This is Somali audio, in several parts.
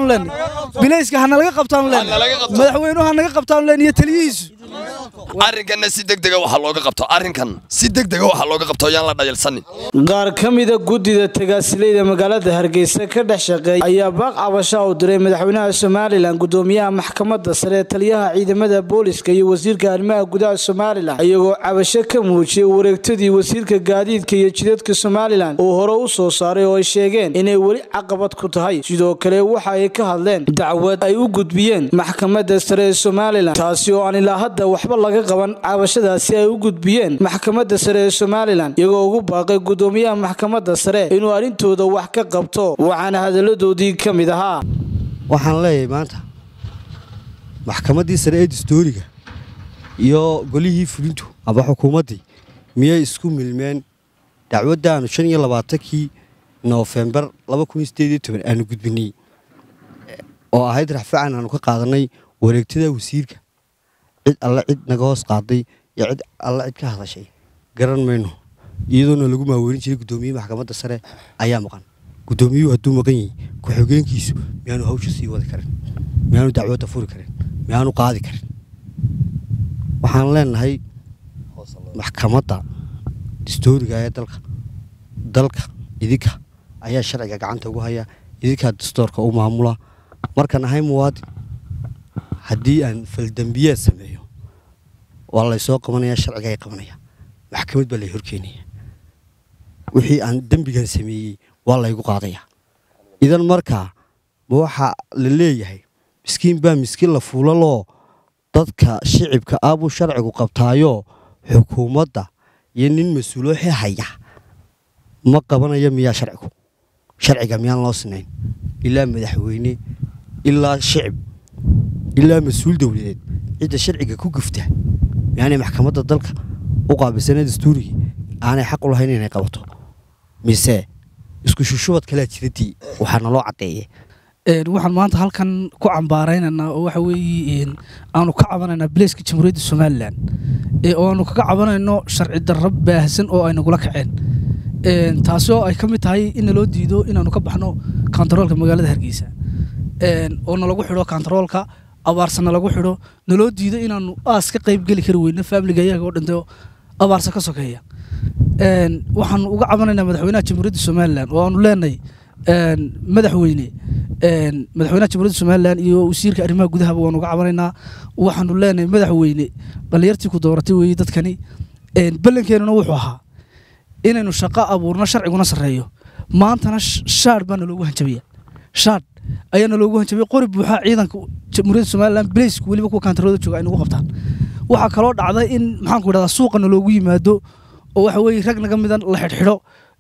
leenay bilayska ha nalaga qabtaanu leenay madaxweynuhu ha naga qabtaanu leenay iyo taliyihiisu arrinkanna si degdega waxaa looga qabto arrinkan si degdega waxaa looga qabto yaan la dhayalsanin qaar ka mida guddida tagaasilayda magaalada hargeysa ka dhex shaqeeya ayaa baaq cabasha u diray madaxweynaha somalilan gudoomiyaha maxkamadda sare taliyaha ciidamada booliska iyo wasiirka arrimaha gudaha somalilan iyagoo cabasho ka muujiyey wareegtadii wasiirka gaadiidka iyo jidadka somalilan uu hore u soo saaray oo ay sheegeen inay weli caqabad ku tahay sidoo kale waxa ay ka hadleen dacwad ay u gudbiyeen maxkamadda sare ee somalilan taasi oo aan ilaa hadda waxba laga qaban cabashadaasi ay u gudbiyeen maxkamadda sare ee somalilan iyagoo ugu baaqay gudoomiyaha maxkamadda sare inuu arrintooda wax ka qabto waxaana hadalladoodii ka mid ahaa waxaan leeyahay maanta maxkamaddii sare ee dastooriga iyo golihii fulintu aba xukuumaddii miyay isku milmeen dacwaddaanu shan iyo labaatankii noofembar aanu gudbinay oo ahayd raxfacan aanu ka qaadanay wareegtada wasiirka cid alle cid naga hoos qaaday iyo cid alle cid ka hadashay garan mayno iyadoona lagu maaweelin jiray guddoomiye maxkamadda sare ayaa maqan guddoomiyuhu hadduu maqan yahay ku-xigeenkiisu miyaanu hawsha sii wadi karin miyaanu dacwadda furi karin miyaanu qaadi karin waxaan leenahay maxkamadda dastooriga ee dalka dalka idinka ayaa sharciga gacanta ugu haya idinkaa dastoorka u maamula markaan ahay muwaadin haddii aan faldembiyaad sameeyo waa laysoo qabanaya sharciga ay qabanaya maxkamad baa lay horkeenaya wixii aan dembigan sameeyey waa laygu qaadaya idan markaa ma waxaa la leeyahay miskiin baa miskiin la fuulaloo dadka shicibka ah buu sharcigu qabtaayo xukuumadda iyo nin mas-uulooxi haya ma qabanayo miyaa sharcigu sharciga miyaan loo sinayn ilaa madaxweyne ilaa shicib ilaa mas-uul dowladeed cidda sharciga ku gufta miyaanay maxkamadda dalka u qaabilsanee dastuurigii aanay xaq u lahayn inay qabato mise isku shushubad kalea jiradii waxaa naloo caddeeye waxaan maanta halkan ku cambaaraynaynaa oo waxa weeye aanu ka cabanaynaa bileyska jamhuuriyadda somalilan oo aanu kaga cabanayno sharci darro baahsan oo ay nagula kaceen taasi oo ay ka mid tahay in naloo diido inaanu ka baxno kontaroolka magaalada hargeysa oo nalagu xidho kontaroolka abaarsa nalagu xidho naloo diido inaanu aas ka qayb geli kari weyno faamiliga iyaga oo dhintay abaarsa ka sokeeya waxaanu uga cabanaynaa madaxweynaha jamhuuriyadda somalilan oo aanu leenahay madaxweyne madaxweynaha jamhuuriyadda somalilan iyo wasiirka arrimaha gudahaba waanu uga cabanaynaa waxaanu leenahay madaxweyne dhalinyartii ku dooratay weeye dadkani ballankeenuna wuxuu ahaa inaynu shaqo abuurno sharciguna sarreeyo maantana shaadh baa naloogu hanjabaya shaadh ayaa naloogu hanjabaya qori buuxaa ciidanka jamhuuriyadda somalilan bileysku weliba kuwa kaantarooda jooga ay nagu qabtaan waxaa kaloo dhacday in maxaanku idhahdaa suuqa naloogu yimaado oo waxa weeye rag naga midan la xidhxidho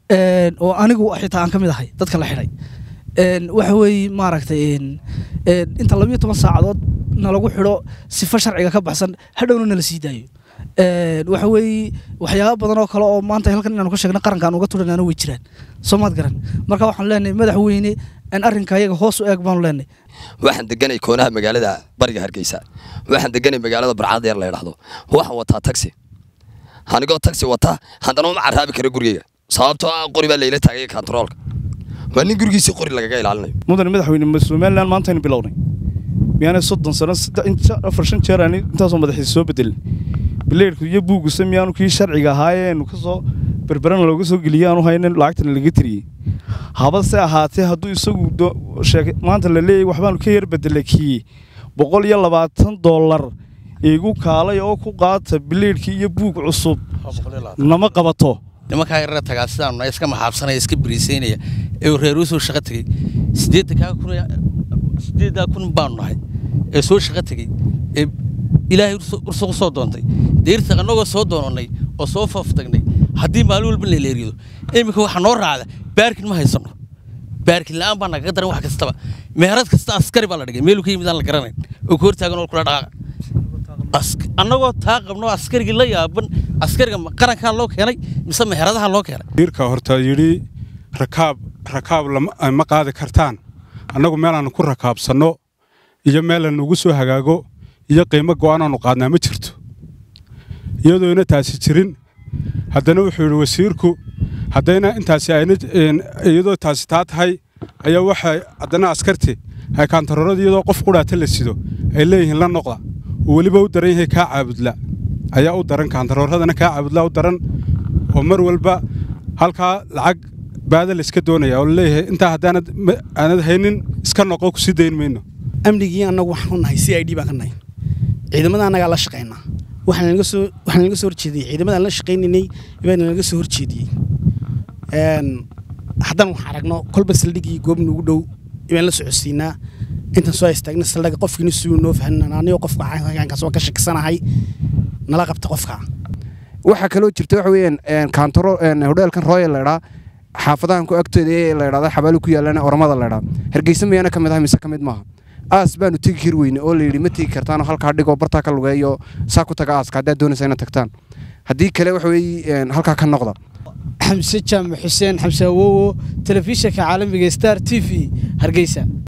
oo anigu xitaa aan ka mid ahay dadka la xidhay waxa weeye maaragtay inta labiyo toban saacadood nalagu xidho sifo sharciga ka baxsan hadhowna nala sii daayo waxa weeye waxyaaba badan oo kale oo maanta halkan inaanu ka sheegna qaranka aan uga turanana way jiraan soomaad garan marka waxaan leenahay madaxweyne aan arrinka ayaga hoos u eeg baanu leenahay waxaan deganay koonaha magaalada bariga hargeysa waxaan deganay magaalada barcad yar la yidhaahdo waxaan wataa taxi anigoo taxi wata haddana uma caraabi karo gurigeyga sababtoo ah qori baa layla taagay kontaroolka waa nin gurigiisii qori lagaga ilaalinayo mudane madaxweyne somalilan maantaynu bilownay miyaanay soddon sano afar shan jeer aan intaasoo madaxiisa soo bedelin bileyrku iyo buuguse miyaanu kii sharciga ahaayeenu ka soo berberana looga soo geliye aanu haynin lacagtana laga tiriyey habase ahaatee hadduu isagu maanta la leeyahy waxbaanu ka yar bedelay kii boqol iyo labaatan dollar igu kaalay oo ku qaata bileyrhkii iyo buug cusub nama qabato nimankaa yarara tagaa sidaanu iska maxaabsanaya iska biriisaynaya ee reeruu soo shaqo tegey siddeetankaa kun siddeeddaa kun baanu nahay ee soo shaqo tegey ee ilaahay ursugu soo doontay deyrta annagoo soo doonannay oo soo faaftagnay haddii maalin walba laleerido iminka waxaa noo raacda baarkin ma haysanno baarkin la'aan baa nagaga daran wax kastaba meherad kasta askari baa la dhigay meeluu ka yimid aan la garanayn oo ka hortaagan oo kula dhaqaaqa annagoo taa qabno askarigii la yaaban askariga qarankaa loo keenay mise meheradaha loo keenay wiirka horta yidhi rakaab rakaab ma qaadi kartaan annagu meelaannu ku rakaabsanno iyo meelaan ugu soo hagaago iyo qiimo go'aanaannu qaadnaa ma jirto iyadoona taasi jirin haddana wuxuu yidhi wasiirku haddayna intaasi ayna iyadoo taasi taa tahay ayaa waxay haddana askarti ay kaantaroorada iyadoo qof qudhaata la sido ay leeyihiin la noqda oo weliba u daran yahay kaa caabudla ayaa u daran kaantarooradana kaa caabudla u daran oo mar walba halkaa lacag baada la iska doonaya oo laleeyahay intaa haddaanad aanad haynin iska noqo kusii dayn mayno amnigii annagu waxaan u nahay c i d baan ka nahay ciidamada annagaa la shaqaynaa waxaan naga soo waxaan naga soo horjeediyey ciidamadaan la shaqaynaynay baan naga soo horjeediyey haddaan waxaan aragno kolba saldhigii goob nagu dhow ibaan la socodsiinaa intaan soo istaagna saldhiga qofkiina suu noo fahnan anigoo qofka caankaas waan ka shakisanahay nala qabta qofka waxaa kaloo jirta waxa weeyaan kaantaro hodheelkan royal la idhaa xaafadahan ku agtooda ee la idhahda xabaalo ku yaalana oramada la idhaa hargeysa miyaana ka mid ah mise ka mid maaha aas baanu tegi kari weyne oo la yidhi ma tegi kartaanoo halkaa dhigoo bartaa ka lugeeyo saa ku taga aaska haddaad doonaysa inaad tagtaan haddii kale waxa weeye halkaa ka noqda xamse jaamac xuseen xamse awowo telefishinka caalamiga star t v hargeysa